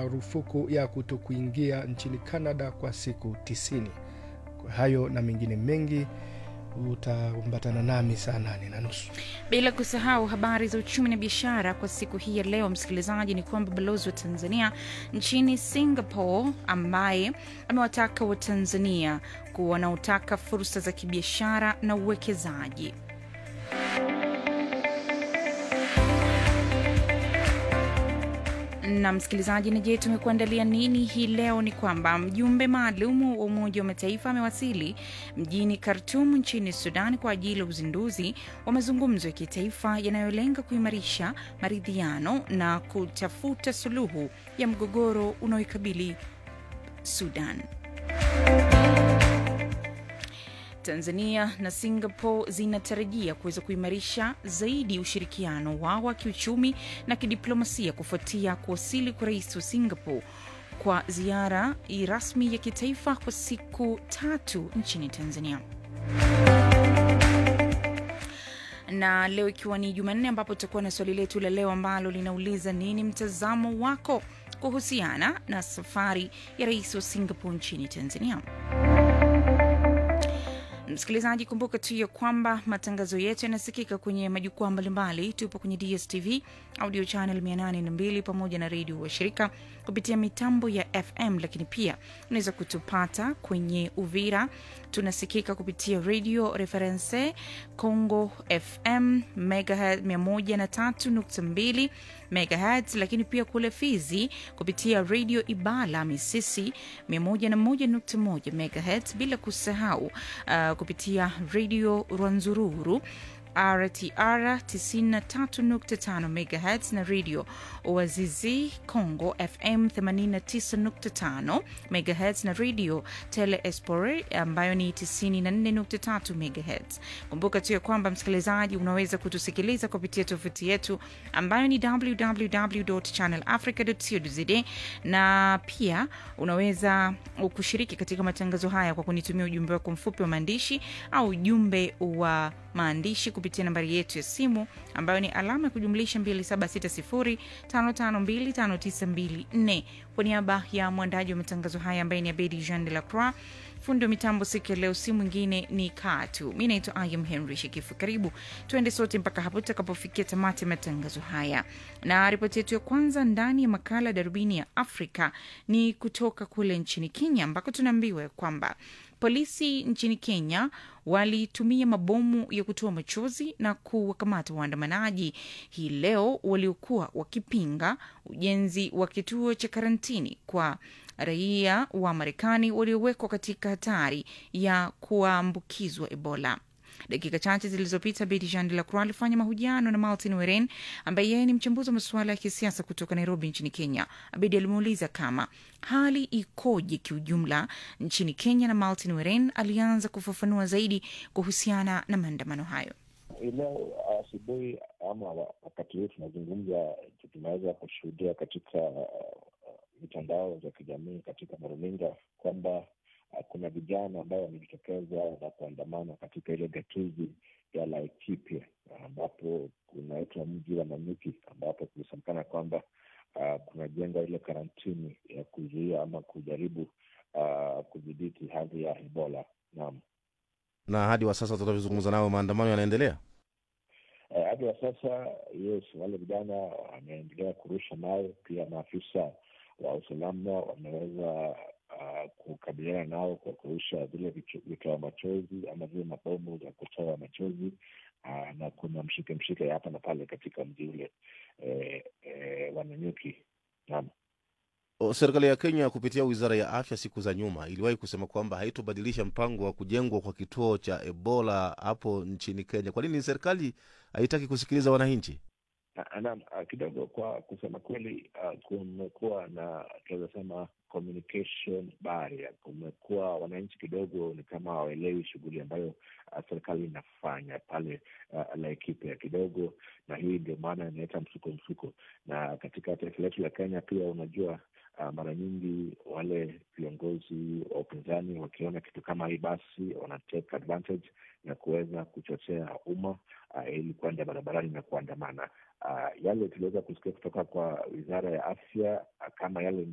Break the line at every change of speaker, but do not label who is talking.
marufuku ya kutokuingia nchini Canada kwa siku tisini. Kwa hayo na mengine mengi utaambatana nami saa nane na nusu.
Bila kusahau habari za uchumi na biashara kwa siku hii ya leo, msikilizaji, ni kwamba balozi wa Tanzania nchini Singapore ambaye amewataka Watanzania kuwa wanaotaka fursa za kibiashara na uwekezaji na msikilizaji, ni je, tumekuandalia nini hii leo? Ni kwamba mjumbe maalum wa Umoja wa Mataifa amewasili mjini Khartum nchini Sudan kwa ajili ya uzinduzi wa mazungumzo ya kitaifa yanayolenga kuimarisha maridhiano na kutafuta suluhu ya mgogoro unaoikabili Sudan. Tanzania na Singapore zinatarajia kuweza kuimarisha zaidi ushirikiano wao wa kiuchumi na kidiplomasia kufuatia kuwasili kwa rais wa Singapore kwa ziara rasmi ya kitaifa kwa siku tatu nchini Tanzania na leo ikiwa ni Jumanne, ambapo tutakuwa na swali letu la leo ambalo linauliza nini mtazamo wako kuhusiana na safari ya rais wa Singapore nchini Tanzania. Msikilizaji, kumbuka tu ya kwamba matangazo yetu yanasikika kwenye majukwaa mbalimbali. Tupo kwenye DSTV audio channel 802 pamoja na redio wa shirika kupitia mitambo ya FM, lakini pia unaweza kutupata kwenye Uvira, tunasikika kupitia radio reference Congo FM megahertz 103.2 megahertz, lakini pia kule Fizi kupitia radio Ibala Misisi 101.1 megahertz, bila kusahau uh, kupitia radio Rwanzururu RTR 93.5 MHz na radio Oazizi Congo FM 89.5 MHz na radio Tele Espore ambayo ni 94.3 MHz. Kumbuka tu ya kwamba msikilizaji, unaweza kutusikiliza kupitia tovuti yetu ambayo ni www.channelafrica.co.za na pia unaweza kushiriki katika matangazo haya kwa kunitumia ujumbe wako mfupi wa maandishi au ujumbe wa maandishi kupitia nambari yetu ya simu ambayo ni alama ya kujumlisha 2760552594. Kwa niaba ya mwandaji wa matangazo haya ambaye ni Abedi Jean de la Croix, fundi wa mitambo siku ya leo si mwingine ni Katu. Mi naitwa Ayam Henry Shekifu. Karibu tuende sote mpaka hapo tutakapofikia tamati ya matangazo haya, na ripoti yetu ya kwanza ndani ya makala Darubini ya Afrika ni kutoka kule nchini Kenya ambako tunaambiwa kwamba polisi nchini Kenya walitumia mabomu ya kutoa machozi na kuwakamata waandamanaji hii leo waliokuwa wakipinga ujenzi wa kituo cha karantini kwa raia wa Marekani waliowekwa katika hatari ya kuambukizwa Ebola. Dakika chache zilizopita Beti Jean de la Croix alifanya mahojiano na Martin Weren ambaye yeye ni mchambuzi wa masuala ya kisiasa kutoka Nairobi nchini Kenya. Abedi alimuuliza kama hali ikoje kiujumla nchini Kenya, na Martin Weren alianza kufafanua zaidi kuhusiana na maandamano hayo.
Leo asubuhi ama wakati huu tunazungumza, tunaweza kushuhudia katika mitandao za kijamii, katika maruninga kwamba kuna vijana ambao wamejitokeza na kuandamana katika ile gatuzi ya Laikipia ambapo kunaitwa mji wa Nanyuki, ambapo kulisemekana kwamba uh, kunajengwa ile karantini ya kuzuia ama kujaribu uh, kudhibiti hali ya Ebola. Naam,
na hadi wa sasa tunavyozungumza nao maandamano yanaendelea
uh, hadi wa sasa. Yes, wale vijana wameendelea kurusha mawe. Pia maafisa wa usalama wameweza Uh, kukabiliana nao kwa kurusha vile vitoa machozi ama vile mabomu za kutoa machozi uh, na kuna mshike mshike hapa na pale katika mji ule eh, eh, wa Nanyuki. Naam,
serikali ya Kenya kupitia wizara ya afya siku za nyuma iliwahi kusema kwamba haitobadilisha mpango wa kujengwa kwa kituo cha Ebola hapo nchini Kenya. Kwa nini serikali haitaki kusikiliza wananchi?
Naam, kidogo kwa kusema kweli, uh, kumekuwa na tunaweza sema communication barrier. Kumekuwa wananchi kidogo ni kama hawaelewi shughuli ambayo uh, serikali inafanya pale uh, Laikipia kidogo, na hii ndio maana inaleta msuko msuko. Na katika taifa letu la Kenya pia unajua Uh, mara nyingi wale viongozi wa upinzani wakiona kitu kama hii, basi wana take advantage na kuweza kuchochea umma uh, ili kuenda barabarani na kuandamana. Uh, yale tuliweza kusikia kutoka kwa wizara ya afya uh, kama yale